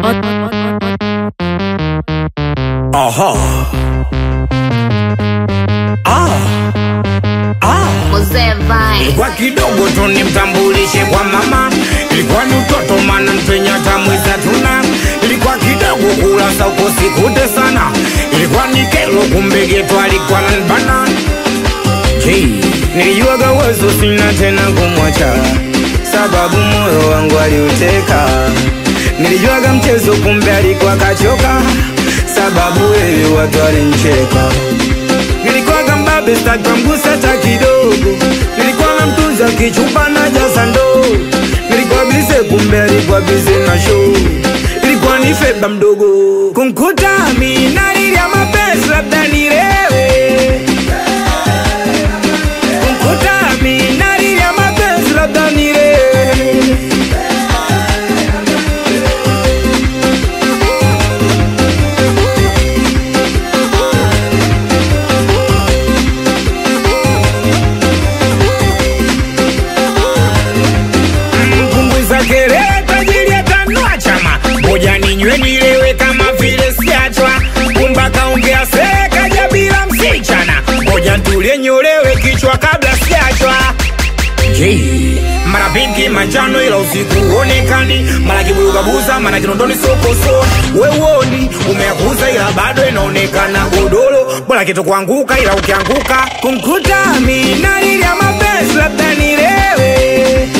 Aha. Ah. Ah. Mzee Vine. Kwa kidogo tu nimtambulishe kwa mama, ilikuwa ni utoto mana mpenya tamwiza tuna, ilikuwa kidogo kula sauko sikute sana, ilikuwa ni kelo kumbe geto alikuwa nanbana Hey, nilijuaga wazo sina tena kumwacha, sababu moyo wangu aliuteka. Nilijuaga mchezo kumbe alikuwa kachoka, sababu wewe watu walincheka. Nilikuwaga mbabe sitaki kumgusa hata kidogo, nilikuwa namtunza kichupa na jasa ndoo. Nilikuwa bize kumbe alikuwa bize na show, ilikuwa ni feba mdogo kumkuta mimi nalilia mapenzi labda nilewe kumkuta mimi nalilia mapenzi labda nilewe mpunguza kelele tajiri atanua chama moja ninywe nilewe kama vile siachwa kumba kaongea sekaja bila msichana moja ntulie nyolewe kichwa kabla siachwa Jay. mara pinki manjano ila usiku uonekani mara kibugabuza mara kinondoni sokoso wewoni umeakuza ila bado inaonekana godoro bora kitu kuanguka ila ukianguka kumkuta mi nalilia mapenzi labda nilewe